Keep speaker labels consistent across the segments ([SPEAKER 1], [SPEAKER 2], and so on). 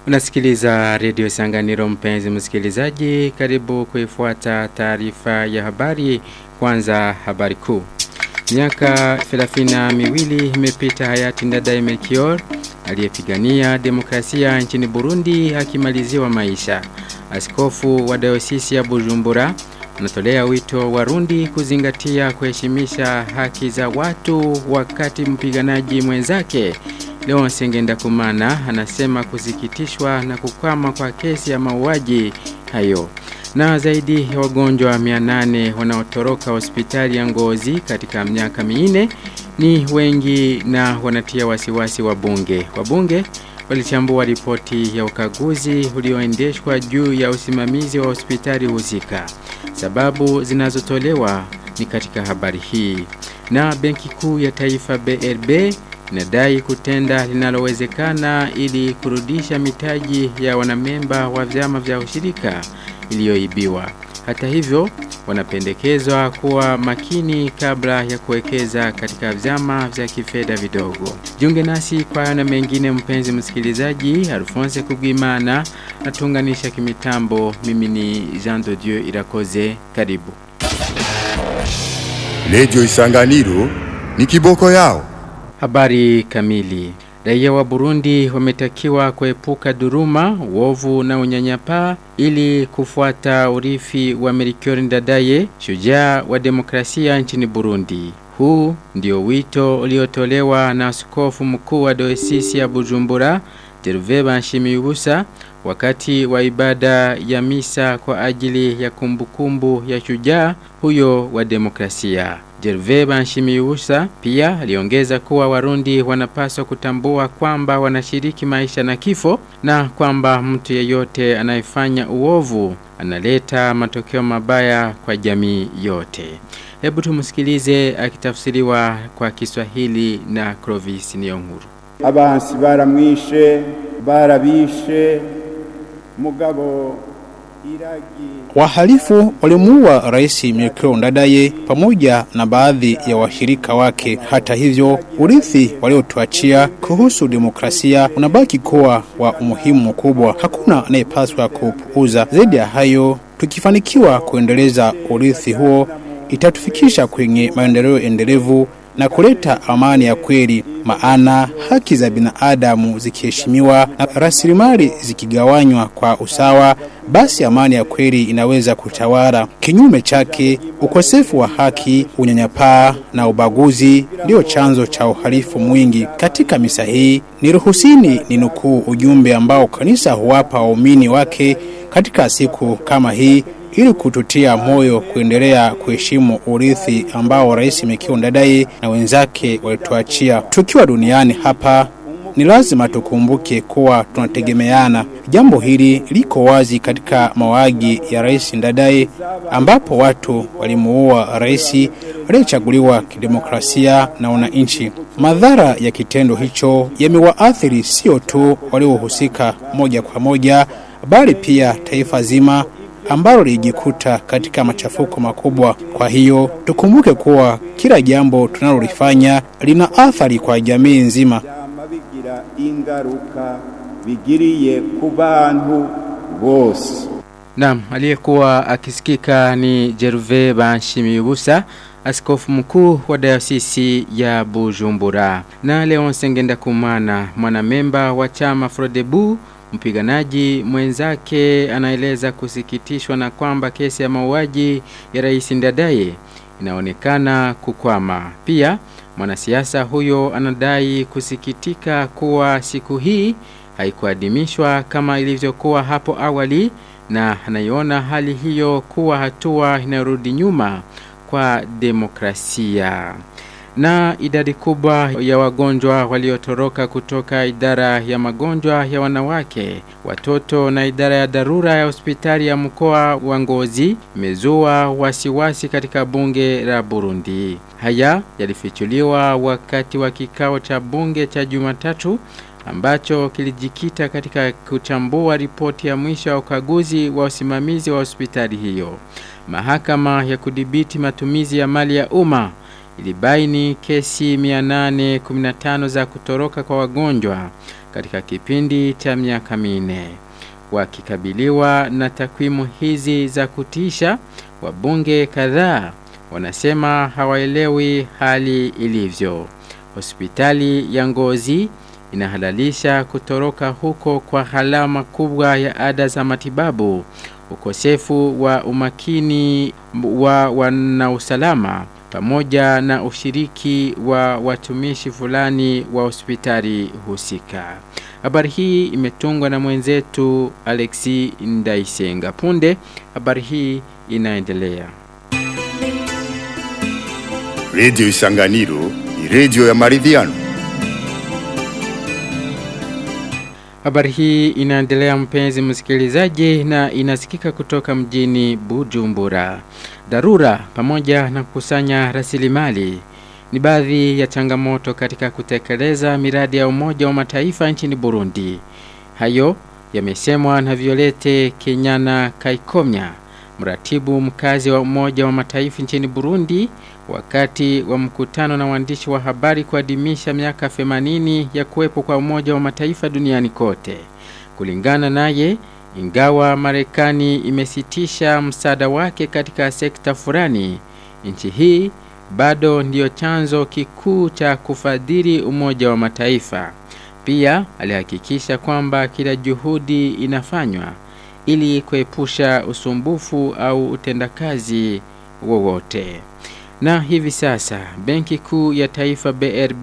[SPEAKER 1] Unasikiliza redio Sanganiro mpenzi msikilizaji, karibu kuifuata taarifa ya habari. Kwanza habari kuu. Miaka 32 imepita hayati Ndadaye Melchior aliyepigania demokrasia nchini Burundi akimaliziwa maisha. Askofu wa dayosisi ya Bujumbura anatolea wito Warundi kuzingatia kuheshimisha haki za watu wakati mpiganaji mwenzake Leo Sengenda Kumana anasema kusikitishwa na kukwama kwa kesi ya mauaji hayo. Na zaidi ya wagonjwa 800 wanaotoroka hospitali ya Ngozi katika miaka minne ni wengi na wanatia wasiwasi wabunge. Wabunge walichambua ripoti ya ukaguzi ulioendeshwa juu ya usimamizi wa hospitali husika. Sababu zinazotolewa ni katika habari hii. Na Benki Kuu ya Taifa BRB inadai kutenda linalowezekana ili kurudisha mitaji ya wanamemba wa vyama vya ushirika iliyoibiwa. Hata hivyo, wanapendekezwa kuwa makini kabla ya kuwekeza katika vyama vya kifedha vidogo. Jiunge nasi kwa na mengine mpenzi msikilizaji, Alphonse Kugwimana atunganisha kimitambo. Mimi ni Jean de Dieu Irakoze. Karibu.
[SPEAKER 2] Redio Isanganiro ni kiboko yao.
[SPEAKER 1] Habari kamili. Raia wa Burundi wametakiwa kuepuka duruma, uovu na unyanyapaa ili kufuata urithi wa Melchior Ndadaye, shujaa wa demokrasia nchini Burundi. Huu ndio wito uliotolewa na askofu mkuu wa dayosisi ya Bujumbura, Gervais Banshimiyubusa wakati wa ibada ya misa kwa ajili ya kumbukumbu ya shujaa huyo wa demokrasia. Gervais Banshimiyubusa pia aliongeza kuwa Warundi wanapaswa kutambua kwamba wanashiriki maisha na kifo na kwamba mtu yeyote anayefanya uovu analeta matokeo mabaya kwa jamii yote. Hebu tumsikilize akitafsiriwa kwa Kiswahili na Clovis Niyonkuru.
[SPEAKER 3] Abansi baramwishe, barabishe, mugabo
[SPEAKER 4] Wahalifu walimuua Rais Melchior Ndadaye pamoja na baadhi ya washirika wake. Hata hivyo, urithi waliotuachia kuhusu demokrasia unabaki kuwa wa umuhimu mkubwa. Hakuna anayepaswa kupuuza. Zaidi ya hayo, tukifanikiwa kuendeleza urithi huo, itatufikisha kwenye maendeleo endelevu na kuleta amani ya kweli, maana haki za binadamu zikiheshimiwa na rasilimali zikigawanywa kwa usawa, basi amani ya kweli inaweza kutawala. Kinyume chake, ukosefu wa haki, unyanyapaa na ubaguzi ndio chanzo cha uhalifu mwingi. Katika misa hii, niruhusini ni nukuu ujumbe ambao kanisa huwapa waumini wake katika siku kama hii ili kututia moyo kuendelea kuheshimu urithi ambao Rais Melchior Ndadaye na wenzake walituachia. Tukiwa duniani hapa ni lazima tukumbuke kuwa tunategemeana. Jambo hili liko wazi katika mawagi ya Rais Ndadaye ambapo watu walimuua rais aliyechaguliwa kidemokrasia na wananchi. Madhara ya kitendo hicho yamewaathiri sio tu waliohusika moja kwa moja, bali pia taifa zima ambalo lilijikuta katika machafuko makubwa. Kwa hiyo tukumbuke kuwa kila jambo tunalolifanya lina athari kwa jamii nzima.
[SPEAKER 3] bigira ingaruka bigiriye ku bantu bose.
[SPEAKER 1] Naam, aliyekuwa akisikika ni Gervais Banshimiyubusa, askofu mkuu wa dayosisi ya Bujumbura. Na Leon Sengenda Kumana, mwanamemba wa chama Frodebu Mpiganaji mwenzake anaeleza kusikitishwa na kwamba kesi ya mauaji ya Rais Ndadaye inaonekana kukwama. Pia mwanasiasa huyo anadai kusikitika kuwa siku hii haikuadhimishwa kama ilivyokuwa hapo awali na anaiona hali hiyo kuwa hatua inayorudi nyuma kwa demokrasia na idadi kubwa ya wagonjwa waliotoroka kutoka idara ya magonjwa ya wanawake, watoto na idara ya dharura ya hospitali ya mkoa wa Ngozi imezua wasiwasi katika bunge la Burundi. Haya yalifichuliwa wakati wa kikao cha bunge cha Jumatatu ambacho kilijikita katika kuchambua ripoti ya mwisho wa ukaguzi wa usimamizi wa hospitali hiyo. Mahakama ya kudhibiti matumizi ya mali ya umma ilibaini kesi 815 za kutoroka kwa wagonjwa katika kipindi cha miaka minne. Wakikabiliwa na takwimu hizi za kutisha, wabunge kadhaa wanasema hawaelewi hali ilivyo. Hospitali ya Ngozi inahalalisha kutoroka huko kwa gharama kubwa ya ada za matibabu, ukosefu wa umakini wa wanausalama pamoja na ushiriki wa watumishi fulani wa hospitali husika. Habari hii imetungwa na mwenzetu Alexi Ndaisenga. Punde habari hii inaendelea.
[SPEAKER 2] Radio Isanganiro ni radio ya maridhiano.
[SPEAKER 1] Habari hii inaendelea mpenzi msikilizaji na inasikika kutoka mjini Bujumbura. Dharura pamoja na kukusanya rasilimali ni baadhi ya changamoto katika kutekeleza miradi ya Umoja wa Mataifa nchini Burundi. Hayo yamesemwa na Violete Kenyana Kaikomya, mratibu mkazi wa Umoja wa Mataifa nchini Burundi wakati wa mkutano na waandishi wa habari kuadhimisha miaka 80 ya kuwepo kwa Umoja wa Mataifa duniani kote. Kulingana naye, ingawa Marekani imesitisha msaada wake katika sekta fulani, nchi hii bado ndiyo chanzo kikuu cha kufadhili Umoja wa Mataifa. Pia alihakikisha kwamba kila juhudi inafanywa ili kuepusha usumbufu au utendakazi wowote. Na hivi sasa Benki Kuu ya Taifa BRB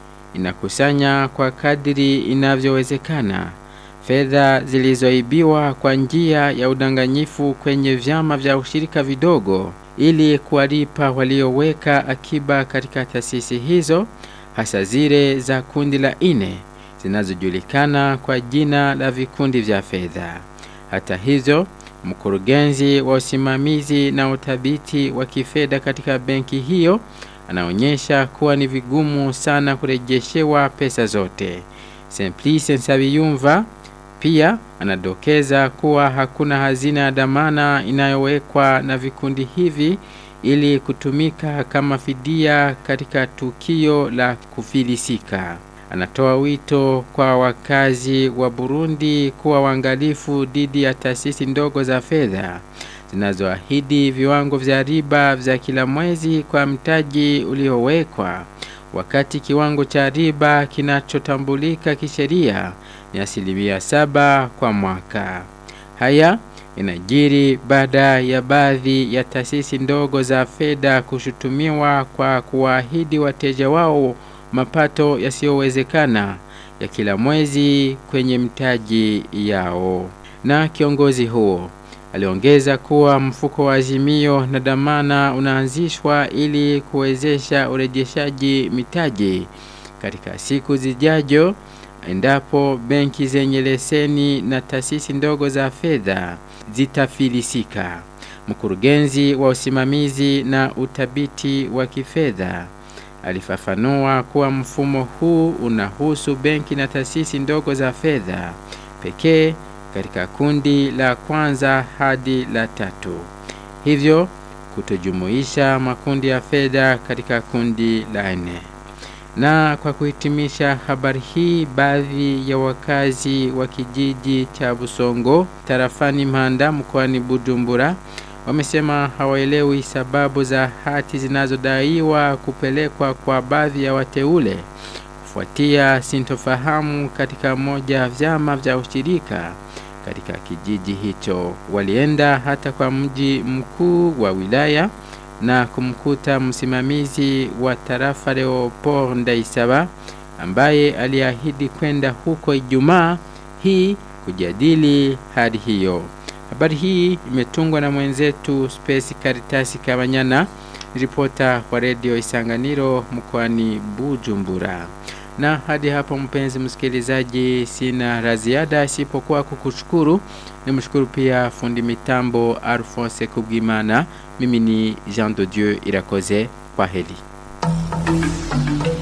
[SPEAKER 1] inakusanya kwa kadiri inavyowezekana fedha zilizoibiwa kwa njia ya udanganyifu kwenye vyama vya ushirika vidogo ili kuwalipa walioweka akiba katika taasisi hizo hasa zile za kundi la ine zinazojulikana kwa jina la vikundi vya fedha. Hata hivyo, mkurugenzi wa usimamizi na uthabiti wa kifedha katika benki hiyo anaonyesha kuwa ni vigumu sana kurejeshewa pesa zote. Simplice Nsabiyumva pia anadokeza kuwa hakuna hazina ya dhamana inayowekwa na vikundi hivi ili kutumika kama fidia katika tukio la kufilisika. Anatoa wito kwa wakazi wa Burundi kuwa waangalifu dhidi ya taasisi ndogo za fedha zinazoahidi viwango vya riba vya kila mwezi kwa mtaji uliowekwa wakati kiwango cha riba kinachotambulika kisheria ni asilimia saba kwa mwaka. Haya inajiri baada ya baadhi ya taasisi ndogo za fedha kushutumiwa kwa kuwaahidi wateja wao mapato yasiyowezekana ya kila mwezi kwenye mtaji yao. Na kiongozi huo aliongeza kuwa mfuko wa azimio na dhamana unaanzishwa ili kuwezesha urejeshaji mitaji katika siku zijajo endapo benki zenye leseni na taasisi ndogo za fedha zitafilisika. Mkurugenzi wa usimamizi na utabiti wa kifedha alifafanua kuwa mfumo huu unahusu benki na taasisi ndogo za fedha pekee katika kundi la kwanza hadi la tatu, hivyo kutojumuisha makundi ya fedha katika kundi la nne. Na kwa kuhitimisha habari hii, baadhi ya wakazi wa kijiji cha Busongo tarafani Mpanda mkoani Bujumbura wamesema hawaelewi sababu za hati zinazodaiwa kupelekwa kwa baadhi ya wateule kufuatia sintofahamu katika moja ya vyama vya ushirika katika kijiji hicho. Walienda hata kwa mji mkuu wa wilaya na kumkuta msimamizi wa tarafa Leopold Ndaisaba ambaye aliahidi kwenda huko Ijumaa hii kujadili hali hiyo. Habari hii imetungwa na mwenzetu Space Caritas Kabanyana, ripota wa redio Isanganiro mkoani Bujumbura. Na hadi hapo mpenzi msikilizaji, sina la ziada isipokuwa kukushukuru. Nimshukuru pia fundi mitambo Alphonse Kubwimana. Mimi ni Jean de Dieu Irakoze. Kwa heri.